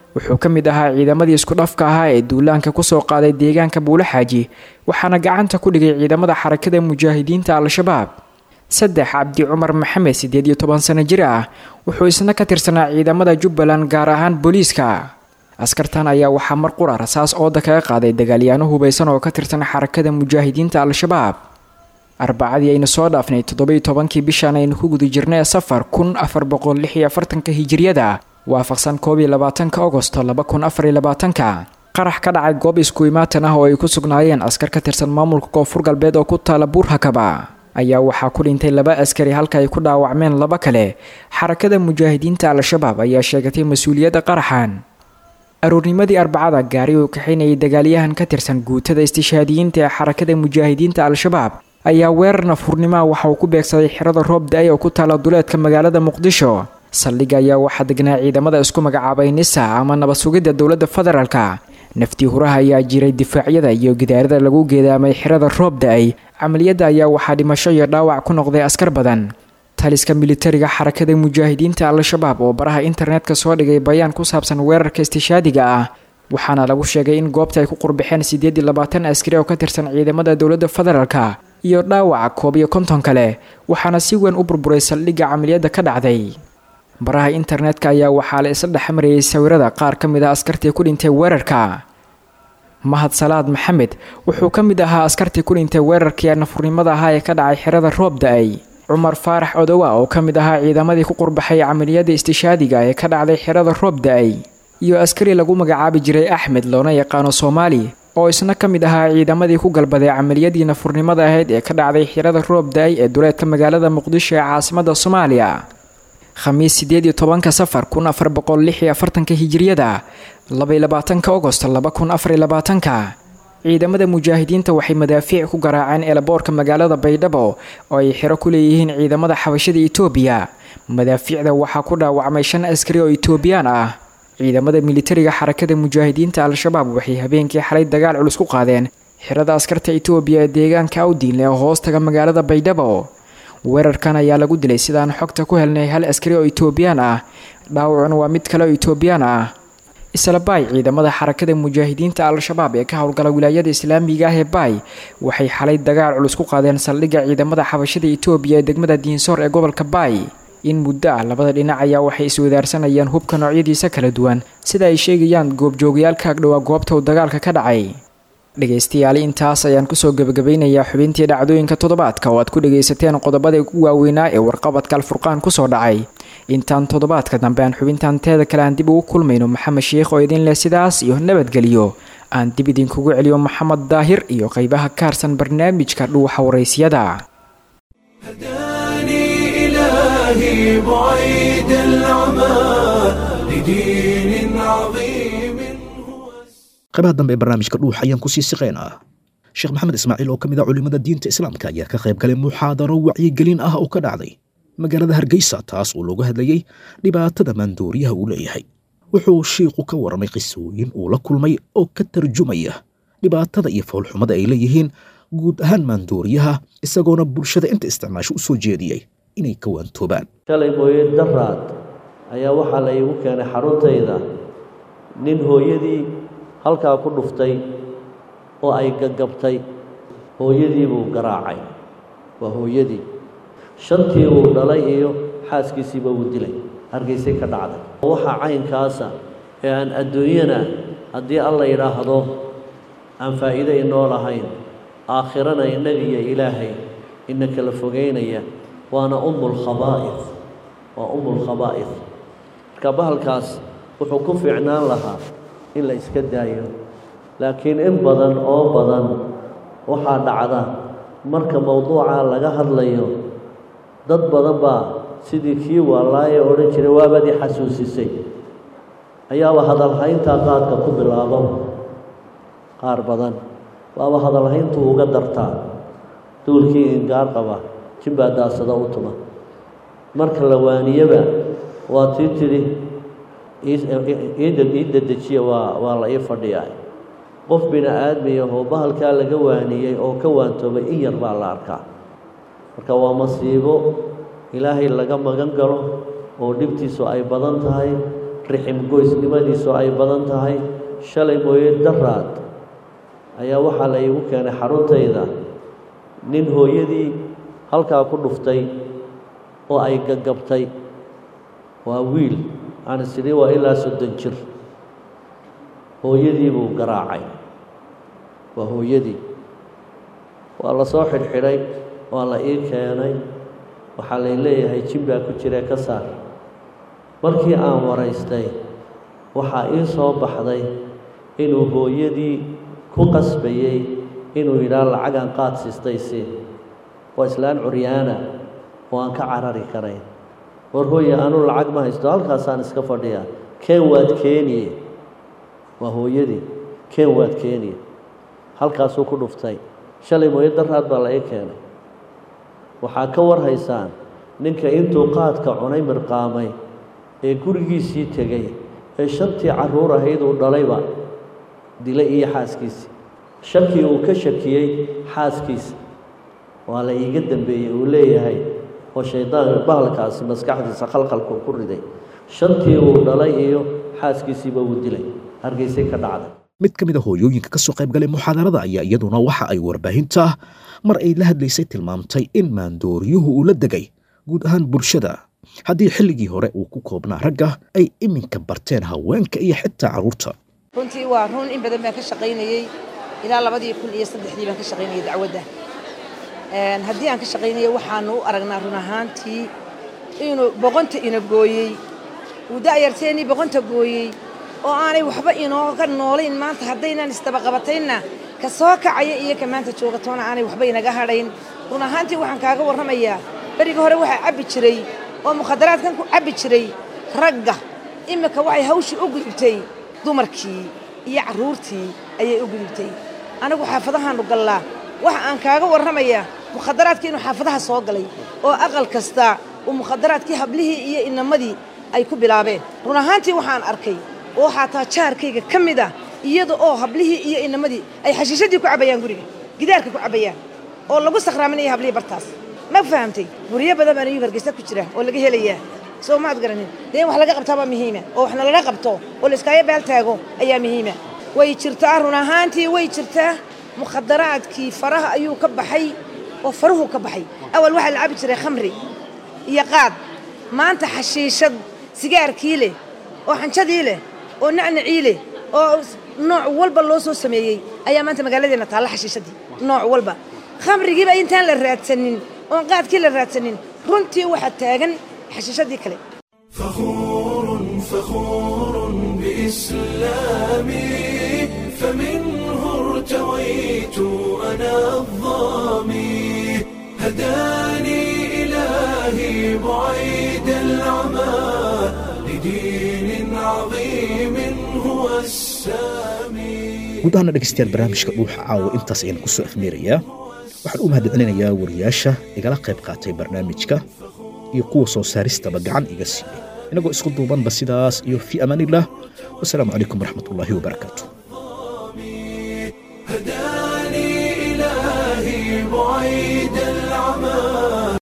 wuxuu ka mid ahaa ciidamadii isku dhafka ahaa ee duulaanka kusoo qaaday deegaanka buulaxaaji waxaana gacanta ku dhigay ciidamada xarakada mujaahidiinta al-shabaab saddex cabdi cumar maxamed siddeed iyo toban sano jir ah wuxuu isna ka tirsanaa ciidamada jubbaland gaar ahaan booliiska askartan ayaa waxaa mar qura rasaas ooda kaga qaaday dagaalyaano hubaysan oo ka tirsan xarakada mujaahidiinta al-shabaab arbacadii aynu soo dhaafnay toddobiyo tobankii bishan aynu ku guda jirnay safar kun afar boqol lix iyo afartanka hijiriyada waafaqsan koob iyo labaatanka agosto laba kun afar iyo labaatanka qarax ka dhacay goob isku imaatan ah oo ay ku sugnaayeen askar ka tirsan maamulka koonfur galbeed oo ku taala buurhakaba ayaa waxaa ku dhintay laba askari halka ay ku dhaawacmeen laba kale xarakada mujaahidiinta al-shabaab ayaa sheegatay mas-uuliyadda qaraxan aroornimadii arbacada gaari uu kaxaynayay dagaalyahan ka tirsan guutada istishaadiyiinta ee xarakada mujaahidiinta al-shabaab ayaa weerar nafhurnimaha waxa uu ku beegsaday xirada roob da-ay oo ku taala duleedka magaalada muqdisho saldhigga ayaa waxaa degnaa ciidamada isku magacaabay nisa ama nabad sugidda dowladda federaalka naftii huraha ayaa jiray difaacyada iyo gidaarada lagu geedaamay xirada roob da-ay camaliyadda ayaa waxaa dhimasho iyo dhaawac ku noqday askar badan taliska militariga xarakada mujaahidiinta al-shabaab oo baraha internetka soo dhigay bayaan ku saabsan weerarka istishaadiga ah waxaana lagu sheegay in goobta ay ku qurbixeen siddeed iyo labaatan askari oo ka tirsan ciidamada dowladda federaalka iyo dhaawaca koob iyo konton kale waxaana si weyn u burburay saldhigga camaliyadda ka dhacday baraha internetka ayaa waxaa la isla dhexmarayay sawirada qaar ka mid ah askartii ku dhintay weerarka mahad salaad maxamed wuxuu ka mid ahaa askartii ku dhintay weerarkii nafurnimada ahaa ee ka dhacay xirada roob da-ay cumar faarax odowa oo ka mid ahaa ciidamadii ku qurbaxay camaliyada istishaadiga ee ka dhacday xirada roob da-ay iyo askari lagu magacaabi jiray axmed loona yaqaano soomaali oo isna ka mid ahaa ciidamadii ku galbaday camaliyadii nafurnimada ahayd ee ka dhacday xirada roob da-ay ee duleedka magaalada muqdisho ee caasimada soomaaliya khamiis siddeed iyo tobanka safar kun afar boqol lix iyo afartanka hijiriyada labaiyo labaatanka agost laba kun afar iyo labaatanka ciidamada mujaahidiinta waxay madaafiic ku garaaceen eelaboorka magaalada baydhabo oo ay xiro ku leeyihiin ciidamada xabashada itoobiya madaafiicda waxaa ku dhaawacmay shan askari oo itoobiyaan ah ciidamada militariga xarakada mujaahidiinta al-shabaab waxay habeenkii xalay dagaal culus ku qaadeen xirada askarta itoobiya ee deegaanka awdiinle oo hoostaga magaalada baydhabo weerarkan ayaa lagu dilay sidaan xogta ku helnay hal askari oo itoobiyaan ah dhaawacuna waa mid kale oo itoobiyaan ah isla baay ciidamada xarakada mujaahidiinta al-shabaab ee ka howlgala wilaayada islaamiga ah ee baay waxay xalay dagaal culus ku qaadeen saldhigga ciidamada xabashada itoobiya ee degmada diinsoor ee gobolka baay in muddo ah labada dhinac ayaa waxay iswadaarsanayaan hubka noocyadiisa kala duwan sida ay sheegayaan goobjoogayaalka agdhowaa goobta uu dagaalka ka dhacay dhegaystayaali intaas ayaan kusoo gebagabeynayaa xubintii dhacdooyinka toddobaadka oo aad ku dhagaysateen qodobada ugu waaweynaa ee warqabadka alfurqaan kusoo dhacay intaan toddobaadka dambe aan xubintan teeda kale aan dib ugu kulmayno maxamed sheikh oo idin leh sidaas iyo nabadgeliyo aan dib idinkugu celiyo maxamed daahir iyo qeybaha kaarsan barnaamijka dhuuxa waraysyada إلهي بعيد العمى لدين عظيم qaybaha dambe ee barnaamijka dhuux ayaan kusii siqeynaa sheekh maxamed ismaaciil oo ka mid ah culimmada diinta islaamka ayaa ka qayb galay muxaadaro wacyigelin ah oo ka dhacday magaalada hargeysa taas oo looga hadlayey dhibaatada maandooriyaha uu leeyahay wuxuu shiiku ka warramay qisooyin uu la kulmay oo ka tarjumaya dhibaatada iyo foolxumada ay leeyihiin guud ahaan maandooriyaha isagoona bulshada inta isticmaasho u soo jeediyey inay ka waantoobaan shalay mooye daraad ayaa waxaa la iigu keenay xaruntayda nin hooyadii halkaa ku dhuftay oo ay gagabtay hooyadii buu garaacay waa hooyadii shantii uu dhalay iyo xaaskiisiiba uu dilay hargeysay ka dhacday waxaa caynkaasa ee aan adduunyana haddii alla yidhaahdo aan faa'iido inoo lahayn aakhirana innagiyo ilaahay ina kala fogeynaya waana umulkhabaa'id waa umulkhabaa'id marka bahalkaas wuxuu ku fiicnaan lahaa in la iska daayo laakiin in badan oo badan waxaa dhacda marka mowduuca laga hadlayo dad badan baa sidii kii waalaaye odhan jiray waabadii xasuusisay ayaaba hadalhayntaa qaadka ku bilaabo qaar badan waaba hadalhayntu uga dartaa duulkii ingaar qaba jimbaa daasada u tuma marka la waaniyaba waa tii tidhi ii dedejiya waa waa la ii fadhiyaa qof bini aadmiyahoo bahalkaa laga waaniyey oo ka waantoobay in yar baa la arkaa marka waa masiibo ilaahay laga magan galo oo dhibtiisu ay badan tahay rixim goysnimadiisu ay badan tahay shalay mooye daraad ayaa waxaa la iigu keenay xaruntayda nin hooyadii halkaa ku dhuftay oo ay gagabtay waa wiil aan isidhi waa ilaa soddon jir hooyadii buu garaacay waa hooyadii waa la soo xidhxidhay waa la ii keenay waxaa lay leeyahay jin baa ku jira ka saar markii aan waraystay waxaa ii soo baxday inuu hooyadii ku qasbayey inuu yidhaah lacagaan qaad siistaysi waa islaan curyaana oo aan ka carari karayn war hooye anuu lacag ma haysto halkaasaan iska fadhiyaa keen waad keeniye waa hooyadii keen waad keeniye halkaasuu ku dhuftay shalay mooyo daraad baa la ii keenay waxaa ka warhaysaan ninka intuu qaadka cunay mirqaamay ee gurigiisii tegey ee shantii carruur ahayd uu dhalayba dilay iyo xaaskiisii shakii uu ka shakiyey xaaskiisa waa la iiga dambeeyey uu leeyahay oo shaydaanka bahalkaasi maskaxdiisa khalkhalku ku riday shantii uu dhalay iyo xaaskiisiiba uu dilay hargeysay ka dhacday mid ka mid a hooyooyinka ka soo qayb galay muxaadarada ayaa iyaduna waxa ay warbaahinta mar ay la hadlaysay tilmaamtay in maandooryuhu uu la degay guud ahaan bulshada haddii xilligii hore uu ku koobnaa ragga ay iminka barteen haweenka iyo xitaa carruurta runtii waa run in badan baan ka shaqaynayey ilaa labadii kun iyo saddexdii baan ka shaqaynayay dacwadda haddii aan ka shaqaynayo waxaanu u aragnaa run ahaantii inuu boqonta ina gooyey uu da'yarteennii boqonta gooyey oo aanay waxba inooga noolayn maanta haddaynaan isdabaqabataynna ka soo kacaya iyo ka maanta joogatoona aanay waxba inaga hadhayn run ahaantii waxaan kaaga warramayaa berigii hore waxaa cabbi jiray oo mukhadaraadkan ku cabbi jiray ragga iminka waxay hawshii u gudubtay dumarkii iyo carruurtii ayay u gudubtay anigu xaafadahaannu gallaa waxa aan kaaga warramayaa mukhadaraadkii inuu xaafadaha soo galay oo aqal kasta uu mukhadaraadkii hablihii iyo inamadii ay ku bilaabeen run ahaantii waxaan arkay oo xataa jaarkayga ka mid ah iyada oo hablihii iyo inamadii ay xashiishadii ku cabbayaan guriga gidaarka ku cabbayaan oo lagu sakhraaminaya hablihii bartaas ma fahamtay guryo badan baan iyu hargeysa ku jira oo laga helayaa soo maad garanin dee in wax laga qabtaabaa muhiima oo waxna lala qabto oo layskaaga baal taago ayaa muhiima way jirtaa run ahaantii way jirtaa mukhadaraadkii faraha ayuu ka baxay oo faruhu ka baxay awal waxaa la cabi jiray khamri iyo qaad maanta xashiishad sigaarkii leh oo xanjadii leh oo nacnacii leh oo nooc walba loo soo sameeyey ayaa maanta magaaladeenna taalla xashiishadii nooc walba khamrigiiba intaan la raadsanin oon qaadkii la raadsanin runtii waxaa taagan xashiishadii kale فخور فخور بإسلامي فمنه ارتويت أنا الظامي هداني إلهي بعيد العمى لدين عظيم هو السامي guud ahaana dhegaystayaal barnaamijka dhuuxa caawa intaas ayaan ku soo afmeerayaa waxaan u mahadcelinayaa wariyaasha igala qayb qaatay barnaamijka iyo kuwa soo saaristaba gacan iga siiyey inagoo isku duubanba sidaas iyo fii amaaniillah wasalaamu calaykum waraxmatullaahi wabarakaatu هداني إلهي بعيد